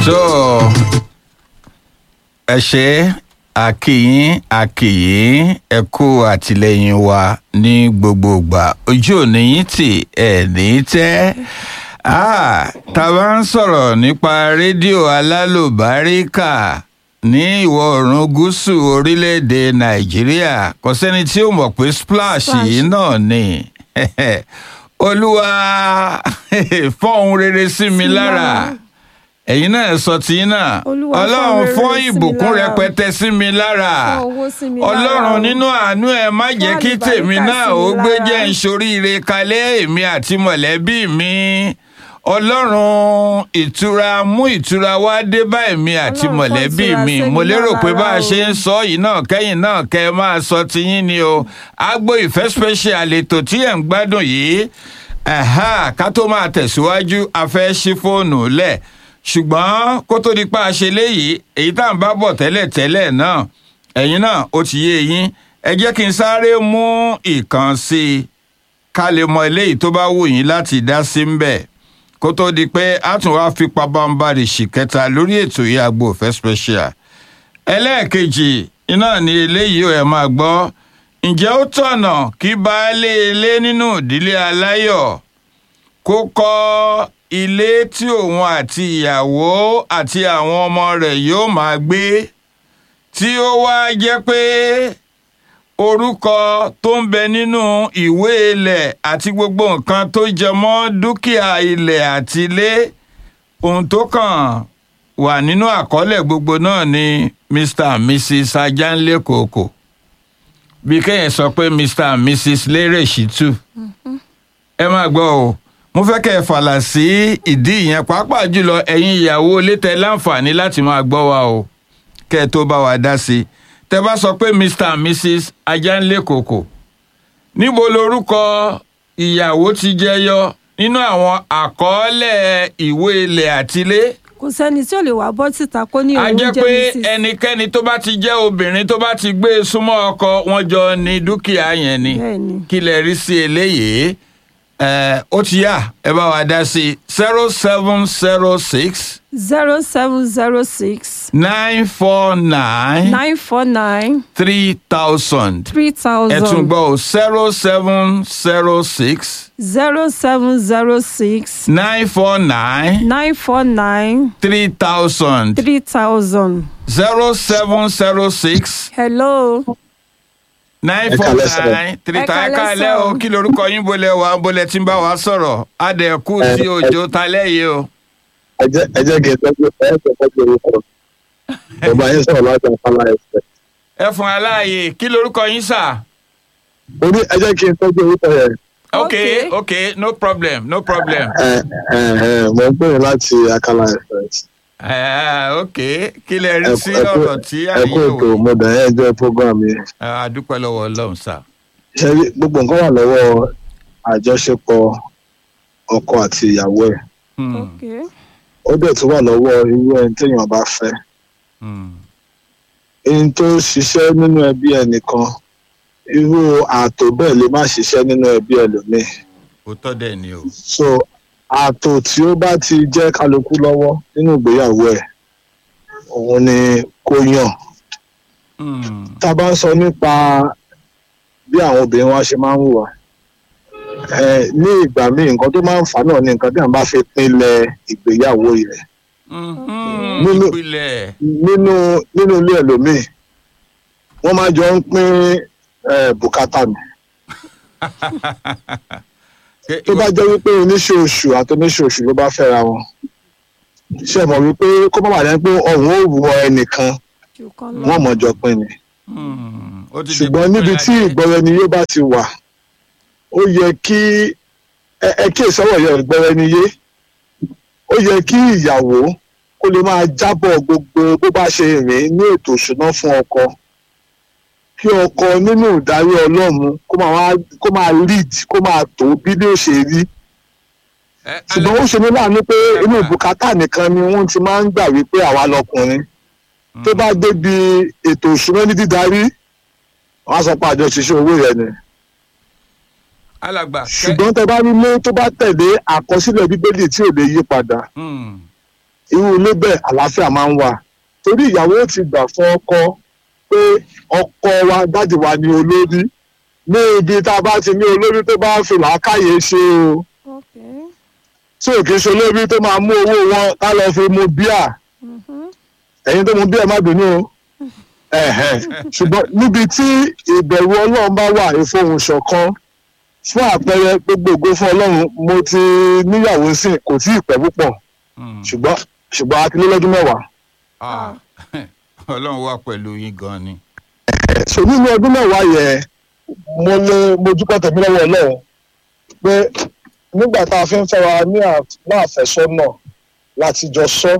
so ẹ ṣe àkìyín àkìyín ẹ kú àtìlẹyìn wa ní gbogbo ìgbà ojú òní yín tì ẹ ní tẹ́ Ah, tá a bá ń sọ̀rọ̀ nípa rédíò alálùbáríkà ní ìwọ̀ oòrùn gúúsù orílẹ̀-èdè nàìjíríà kò sẹ́ni tí ó mọ̀ pé splash Splash. yìí náà ni olúwa fọ́n ohun rere sí mi Sí lára lára. ẹ̀yin náà sọ tí náà Olúwa fọ́n ọlọ́run rere fọ́n sí mi ìbùkún lára. rẹpẹtẹ sí mi lára Fọ́n owó sí mi lára ọlọ́run o. nínú àánú ẹ má jẹ́ Fọ́n kí tèmi àlùbáríkà náà sí mi ó gbé lára. jẹ́ ìsoríire kalẹ̀ èmi àti mọ̀lẹ́bí mi ọlọ́run ìtura mú ìtura wá dé bá èmi àti Ọlọ́run fọ́n mọ̀lẹ́bí ìtura mi sí mi mo lérò lára pé bá a o. ṣe ń sọ yìí náà kẹ́yìn náà kẹ́ ẹ máa sọ tiyín ni o agbo ìfẹ́ special ètò tí ẹ̀ ń gbádùn yìí ẹ̀há, ká tó máa tẹ̀síwájú a fẹ́ ṣí fóònù lẹ̀ ṣùgbọ́n kó tó di pa àṣẹ léyìí èyí tá à ń bá bọ̀ tẹ́lẹ̀ tẹ́lẹ̀ náà ẹ̀yin náà ó ti yé yín ẹ jẹ́ kí n sáré mú ìkan sí i ká lè mọ eléyìí tó bá wù yín láti dá sí ń bẹ̀ kó tó di pé a tún wá fi pabambarì sí kẹta lórí ètò yìí Agbo Ìfẹ́ special ẹlẹ́ẹ̀kejì iná ni eléyìí ẹ̀ máa gbọ́ ǹjẹ́ ó tọ̀nà kí baálé ilé nínú ìdílé aláyọ̀ kó kọ́ ilé tí òun àti ìyàwó àti àwọn ọmọ rẹ̀ yóò máa gbé tí ó wá jẹ́ pé orúkọ tó ń bẹ nínú ìwé ilẹ̀ àti gbogbo nǹkan tó jẹ mọ́ dúkìá ilẹ̀ àti ilé ohun tó kàn wà nínú àkọọ́lẹ̀ gbogbo náà ni mr and mrs ajanle kòkò bí kéèyàn sọ pé mr and mrs lérè ṣìtú ẹ máa gbọ́ o mo fẹ́ kẹ́ ẹ fàlà sí ìdí ìyẹn pàápàá jùlọ ẹ̀yin ìyàwó létẹ láǹfààní láti máa gbọ́ wa o kẹ́ ẹ tó bá wa dá sí i tẹ́ bá sọ pé mr and mrs ajanle kòkò níbo lorúkọ ìyàwó ti jẹyọ nínú àwọn àkọọ́lẹ̀ ìwé ilẹ̀ àtilé kò sẹ́ni tí ò lè wá bọ́ síta kó ní a òun jẹ́ jẹ́ pé mrs ẹnikẹ́ni tó bá ti jẹ́ obìnrin tó bá ti gbé e súnmọ́ ọkọ wọn jọ ní dúkìá yẹn ni Bẹ́ẹ̀ni. kí lè rí sí eléyìí ẹ ó ti yá ẹ bá wa dá sí zero seven zero six zero seven zero six nine four nine nine four nine three thousand three ẹ tún thousand gbọ́ zero seven zero six zero seven zero six nine four nine nine four nine three thousand three thousand. zero seven zero six hello nine Ẹ four kálẹ́ sir. nine three Ẹ ta ẹ kálẹ́ kálẹ́ o sir. kí lorúkọ yín bolẹ̀ wá bolẹ̀ tí ń bá wa sọ̀rọ̀ adẹ̀kú Ẹ- tí òjò talẹ́ yìí o. ẹ jẹ́ ẹ jẹ́ kí n tọ́jú ẹ jẹ́ tọ́jú orúkọ bàbá yín sọ̀rọ̀ láti àfàlà ẹ̀sẹ̀ ẹ fún aláàyè kí lorúkọ yín sà. orí ẹ jẹ́ kí n tọ́jú orúkọ yẹn ok Okay. ok no problem no problem. ẹ ẹ ẹ mo ń pèrè láti àkàlà ẹ̀sẹ̀ Eh, ok kí lẹ rí sí ẹ kú ọ̀rọ̀ tí ẹ kú àyè ètò wò. mo dàn ẹ́ jẹ́ program yẹn a dúpẹ́ lọ́wọ́ ọlọ́run sà. ṣe rí gbogbo nǹkan wà lọ́wọ́ àjọṣepọ̀ ọkọ àti ìyàwó ẹ̀ Hmm, ok ó dẹ̀ tún wà lọ́wọ́ irú ẹni téèyàn bá fẹ́ hmm, ẹni tó ṣiṣẹ́ nínú ẹbí ẹnìkan irú ààtò bẹ́ẹ̀ lè má ṣiṣẹ́ nínú ẹbí ẹlòmíì òótọ́ dẹ̀ ni o. so ààtò tí ó bá ti jẹ́ kálukú lọ́wọ́ nínú ìgbéyàwó ẹ̀ òun ni kó yàn Hmm, tá a bá ń sọ nípa bí àwọn obìnrin wa ṣe máa ń hùwà ẹ ní ìgbà míì nǹkan tó máa ń fà náà ni nǹkan tí à ń bá fi pinlẹ̀ ìgbéyàwó rẹ̀ mhm, Nínú- ìpìlẹ̀ nínú nínú ilé ẹlòmíì wọ́n máa jọ ń pín eh, bùkátà mi Ṣé tó bá jẹ́ wípé oníṣẹ́ oṣù àti oníṣẹ́ oṣù ló bá fẹ́ra wọn ṣe mọ̀ wípé kó má bàa jẹ́ pé ọ̀hún ò wọ ẹnìkan jù kan lọ. wọ́n mọ̀ jọ pín ni Hmm, ó ti di ṣùgbọ́n gbogbo níbi tí ìlàjẹ. ìgbọ́ra-ẹni yé bá ti wà ó yẹ kí ẹ ẹ kí ìsọ̀rọ̀ yẹ ìgbọ́ra-ẹni yé ó yẹ kí ìyàwó kó lè máa jábọ̀ gbogbo bó bá ṣe rìn ní ètò ìṣúná fún ọkọ kí ọkọ nínú ìdarí ọlọ́run kó máa wá- kó máa lead kó máa tó bí bí ó ṣe rí Eh, ṣùgbọ́n ó ṣe ní láàánú pé inú bùkátà nìkan ni wọ́n ti máa ń gbà wípé àwa lọkùnrin tó bá débi ètò ìṣúná ní dídarí wọ́n á sọ pé àjọ ṣiṣẹ́ owó yẹn ni alàgbà kẹ- ṣùgbọ́n tẹ bá rí ilé tó bá tẹ̀lé àkọsílẹ̀ bíbélì tí ò lè yí padà Hmm, irú ilé bẹ́ẹ̀ àlàáfíà máa ń wà torí ìyàwó ti gbà fún ọkọ pé ọkọ wa dáàdì wa ni olórí ní ibi tá a bá ti ní olórí tó bá fi làákàyè ṣe o Okay. tí ò kì í ṣe olórí tó máa mú owó wọn ká lọ fi mu bíà Mhm. ẹ̀yin tó mu bíà má bínú o ẹ̀hẹ̀. ṣùgbọ́n níbi tí ìbẹ̀rù ọlọ́run bá wà ìfohùn ṣọ̀kan fún àpẹẹrẹ gbogbo ògo fún ọlọ́run mo ti níyàwó sí kò tí ì pẹ́ púpọ̀ Mm. ṣùgbọ́n ṣùgbọ́n a ti lé lọ́dún mẹ́wàá Ah, ọlọ́run wà pẹ̀lú yín gan ni. so nínú ọdún mẹ́wàá yẹn mo lè mo dúpẹ́ tẹ̀mí lọ́wọ́ ọlọ́run pé nígbà tá a fi ń fẹ́ wa ní à- ní àfẹ́sọ́nà láti jọ sọ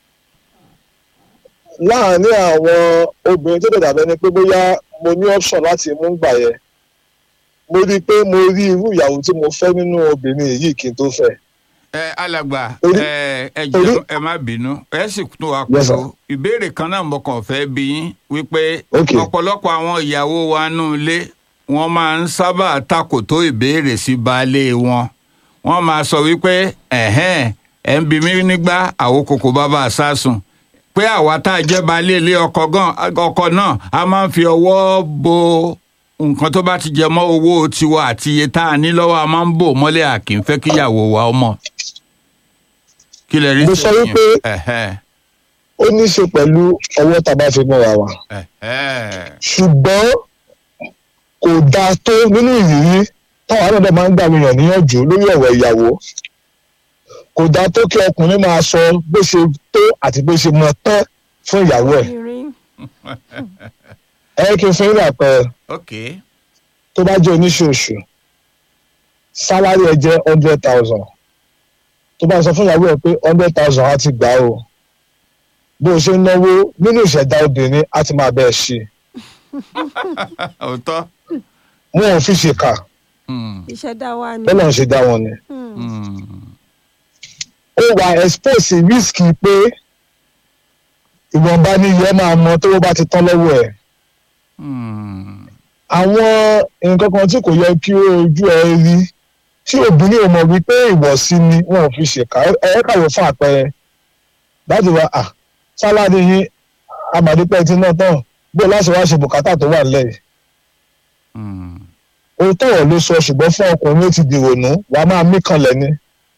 láàárín àwọn obìnrin tó dẹ̀dà bẹ́ni pé bóyá mo ní option láti mú gbà yẹn mo rí i pé mo rí irú ìyàwó tí mo fẹ́ nínú obìnrin yìí kí n tó fẹ́ ẹ alàgbà Orí- ẹ ẹ orí- jẹ́ ẹ má bínú ẹ sì tún wá Yes, sir. pẹ̀lú ìbéèrè kan náà mo kàn fẹ́ bí yín wípé Okay. ọ̀pọ̀lọpọ̀ àwọn ìyàwó wa nù ilé wọ́n máa ń sábà takò tó ìbéèrè sí baálé wọn wọ́n máa sọ wípé ẹ̀hẹ́n ẹ̀ ń bi mí nígbà àwọn kòkò bàbá àsásùn pé àwa tá a jẹ́ baálé ilé ọkọ gan ọkọ náà a máa ń fi ọwọ́ bo nǹkan tó bá ti jẹ mọ́ owó tiwa àti iye tá a ní lọ́wọ́ a máa ń bò mọ́lẹ̀ à kì í fẹ́ kíyàwó wa ọmọ kí lè rí Mo sí sọ ìyẹn? wípé- Ẹ̀hẹ́, ó ní í ṣe pẹ̀lú ọwọ́ tá a bá fi mọ́ra wa ẹ̀hẹ́. ṣùgbọ́n kò dáa tó nínú ìrírí táwọn náà dẹ̀ máa ń gbà mí yàn níyànjú lórí ọ̀rọ̀ ìyàwó kò dáa tó kí ọkùnrin máa sọ bó ṣe tó àti bó ṣe mọ tán fún ìyàwó ẹ̀ Irin. ẹ kí n fún yín àpẹẹrẹ ok tó bá jẹ́ oníṣòṣù sálárì ẹ jẹ́ hundred thousand tó bá sọ fún ìyàwó ẹ pé hundred thousand á ti gbà o bó o ṣe ń náwó nínú ìṣẹ̀dá obìnrin á ti máa bẹ́ẹ̀ ṣe òótọ́ wọn ò fi ṣèkà Hmm, Ìṣẹ̀dá wa ni. bọ́lá ń ṣe dá wọn ni. Hmm. hmm. ó wà expose risk pé ìwọ̀nba ní iye máa mọ tó bá ti tán lọ́wọ́ ẹ̀. Hmm. àwọn nǹkan kan tí kò yẹ kí ojú ẹ rí tí obìnrin ò mọ̀ wípé ìwọ̀sí ni wọn ò fi ṣèkà ẹ kàwé fún àpẹẹrẹ dájú wa à sálárì yín amàdípẹ́ tí náà tán bó láti wá ṣe bùkátà tó wà nílẹ̀ yìí. Hmm. òótọ́ ọ̀ ló sọ ṣùgbọ́n fún ọkùnrin ó ti dìrònú wàá máa mí kanlẹ̀ ni.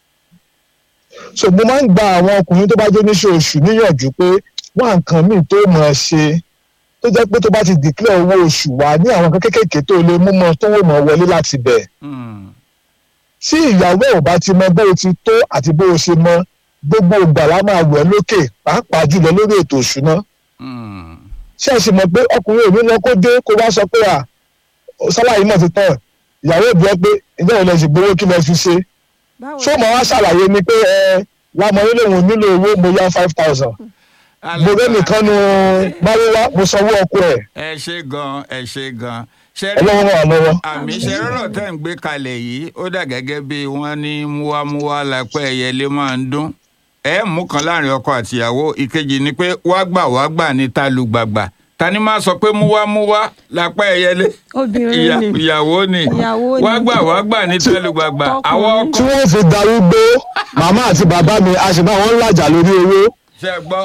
so mo máa ń gba àwọn ọkùnrin tó bá jẹ́ oníṣòṣù níyànjú pé wá nǹkan míì tó mọ̀ ọ́ ṣe tó jẹ́ pé tó bá ti dìklẹ̀ owó oṣù wà ní àwọn nǹkan kéékèèké tó lè mú mọ́ tó wò mọ́ wọlé láti bẹ̀. Hmm. tí ìyàwó ẹ̀ ò bá ti mọ bó o ti tó àti bó o ṣe mọ gbogbo ìgbà la máa wẹ̀ lókè pàápàá jùlọ lórí ètò òṣùná Hmm. ṣé ẹ sì mọ̀ pé ọkùnrin ò ní lọ kó dé kó wá sọ pé à sálàyé náà ti tán ìyàwó ìbí ọ pé ìjọ ìlẹ̀ sì gbowó kí lẹ fi ṣe Báwo ṣó mọ̀ wá ṣàlàyé ni pé ẹ lámọ nílé òun nílò owó mo yá five thousand mo rẹ́ nìkan nu máwíwá mo sanwó ọkọ ẹ̀ ẹ ṣe gan ẹ ṣe gan ṣe rí ọlọ́wọ́ wà lọ́wọ́. àmì iṣẹ́ rọ̀rọ̀ tẹ́ ń gbé kalẹ̀ yìí ó dà gẹ́gẹ́ bí wọ́n ní múwámúwá lápẹ́ ẹyẹlé máa ń dún ẹ mú kan láàrin ọkọ àtìyàwó ìkejì ni pé wá gbà wá gbà ní talùgbàgbà tani máa sọ pé múwámúwá lápẹ́ ẹyẹlé obìnrin Ìyà- ni. ìyàwó ni Ìyàwó ni. wá gbà wá gbà ní talùgbàgbà Tọkùnrin. àwọn tí ọkọ wọ́n fi darúgbó màmá àti bàbá mi a sì bá wọn làjà lórí owó ṣe gbọ́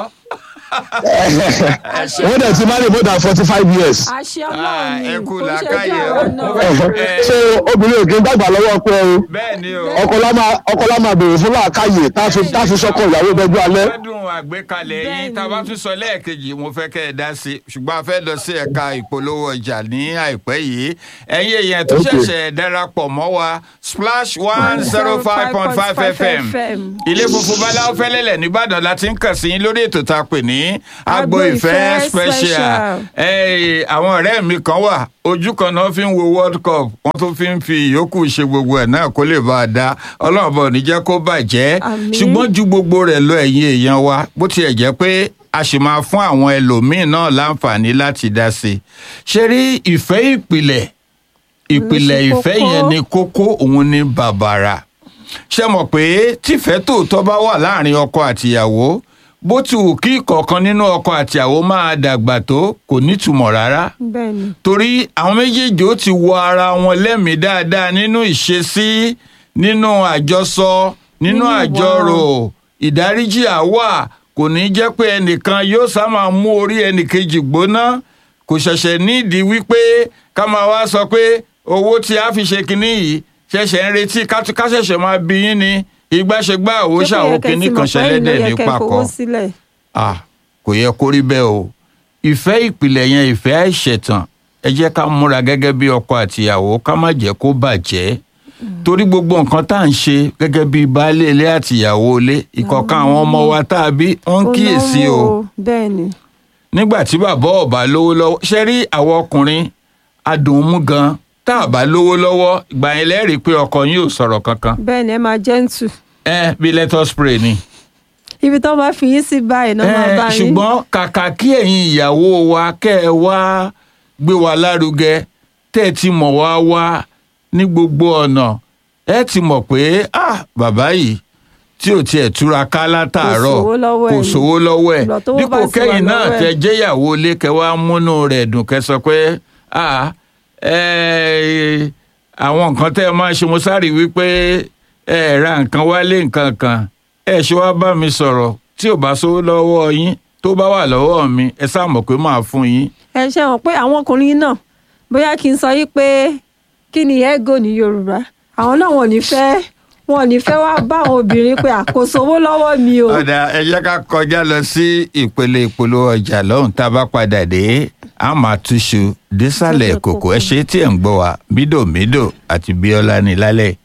wọ́n dẹ̀ ti marry more than forty five years. àṣẹ Ah, ọlọ́run ni ẹ kú kò ń ṣe làákàyè bí o. àwọn Mo náà. fẹ́- so obìnrin ò kí ń dàgbà lọ́wọ́ ọkọ ẹ o bẹ́ẹ̀ ni o. ọkọ lá máa ọkọ lá máa béèrè fún làákàyè tá a fi tá a fi sọkọ ìyàwó dọjú alẹ́. gbádùn àgbékalẹ̀ yín Bẹ́ẹ̀ni. tá a bá tún sọ lẹ́ẹ̀kejì mo fẹ́ kẹ́ ẹ dá sí i ṣùgbọ́n a fẹ́ lọ sí ẹ̀ka ìpolówó ọjà ní àìpẹ́ yìí ẹ̀yin èèyàn tó Okay. ṣẹ̀ṣẹ̀ darapọ̀ mọ́ wa splash one zero five point five fm ilé funfun báláwo fẹ́lẹ́lẹ̀ nìbàdàn la ti ń kàn sí yín lórí ètò tá a pè ní agbo Agbo ìfẹ́ Ìfẹ́ special Special. Eh, àwọn ọ̀rẹ́ mi kan wà ojú kan náà fi ń wo world cup wọ́n tún fi ń fi ìyókù ṣe gbogbo ẹ̀ náà kó lè bá a dá ọlọ́run bọ̀ ní jẹ́ kó bàjẹ́ Àmín. ṣùgbọ́n ju gbogbo rẹ̀ lọ ẹ̀yin èèyàn wa bó tiẹ̀ jẹ́ pé a sì máa fún àwọn ẹlòmíín náà láǹfààní láti dá sí i ṣe rí ìfẹ́ ìpìlẹ̀ ìpìlẹ̀ ṣe ìfẹ́ kókó. yẹn ni kókó òun ni bàbàrà ṣe mọ̀ pé tífẹ́ tòótọ́ bá wà láàrin ọkọ àtìyàwó bó ti wù kí ìkọ̀ọ̀kan nínú ọkọ àtìyàwó máa dàgbà tó kò nítumọ̀ rárá bẹ́ẹ̀ni torí àwọn méjèèjì ó ti wọ ara wọn lẹ́mìí dáadáa nínú ìṣesí nínú àjọsọ nínú Nínú ìwà. àjọrò ìdáríjì àwà kò ní jẹ́ pé ẹnìkan yóò sá máa mú orí ẹnìkejì gbóná kò ṣẹ̀ṣẹ̀ nídìí wípé ká máa wá sọ pé owó tí a fi ṣe kinní yìí ṣẹ̀ṣẹ̀ ń retí ká ká ṣẹ̀ṣẹ̀ máa bí yín ni ìgbàṣegbà òwò Ṣé kò ṣàwò yẹ kẹ́ kinní ti kan mọ̀ pé ẹ̀yin ló ṣẹlẹ́dẹ̀ yẹ ní kẹ́ pàkọ́ fowó sílẹ̀? ah kò yẹ kó rí bẹ́ẹ̀ o ìfẹ́ ìpìlẹ̀ yẹn ìfẹ́ àìṣẹ̀tàn ẹ jẹ́ ká múra gẹ́gẹ́ bí ọkọ àtìyàwó ká má jẹ́ kó bàjẹ́ torí gbogbo nǹkan tá à ń ṣe gẹ́gẹ́ bí baálé ilé àtìyàwó ilé ìkọ̀ọ̀kan àwọn ọmọ wa tá a bí wọ́n ń Ó kíyèsí náwó o bẹ́ẹ̀ ni nígbà tí bàbá ọba lówó lọ́wọ́ ṣe rí àwọn ọkùnrin adùnmú gan tá a bá lówó lọ́wọ́ ìgbà yẹn lẹ́rìí pé ọkọ yín ò sọ̀rọ̀ kankan bẹ́ẹ̀ ni ẹ máa gentle ẹ bí let us pray ni. ibi tó bá fi yín sí báyìí náà máa Eh, bá yín ṣùgbọ́n kàkà kí ẹ̀yin ìyàwó wa kẹ́ ẹ wá gbé wa lárugẹ tẹ́ ẹ ti mọ̀ wá wá ní gbogbo ọ̀nà ẹ ti mọ̀ pé ah bàbá yìí tí ò tiẹ̀ túraká látàárọ̀ sówó lọ́wọ́ kò ẹ̀ ni. sówó lọ́wọ́ ẹ̀ Ìgbà tówó dípò bá sì wà kẹ́yìn náà lọ́wọ́ ẹ̀. tẹ jẹ́yàwó ilé kẹ́ wá múnú rẹ̀ dùn kẹ́ sọ pé ah eh, àwọn nǹkan tẹ́ ẹ máa ṣe mo sáré wípé ẹ ra nǹkan wálé nǹkan kan ẹ ṣe wá bá mi sọ̀rọ̀ tí ò bá sówó lọ́wọ́ yín tó bá wà lọ́wọ́ mi ẹ sáà mọ̀ pé màá fún yín. ẹ ṣe hàn pé àwọn ọkùnrin náà bóyá kí n sọ yí pé kí ni ego ní yorùbá àwọn náà wọn ò ní fẹ́ wọn ò ní fẹ́ wá bá àwọn obìnrin pé àkóso owó lọ́wọ́ mi o ọ̀dà ẹ jẹ́ ká kọjá lọ sí ìpele ìpolówó ọjà lọ́hùn tá a bá padà dé a máa túṣu désàlẹ̀ kòkó ẹ ṣe tí ẹ̀ ń gbọ́ wa mídòmídò àti bíọ́lá ní lálẹ́.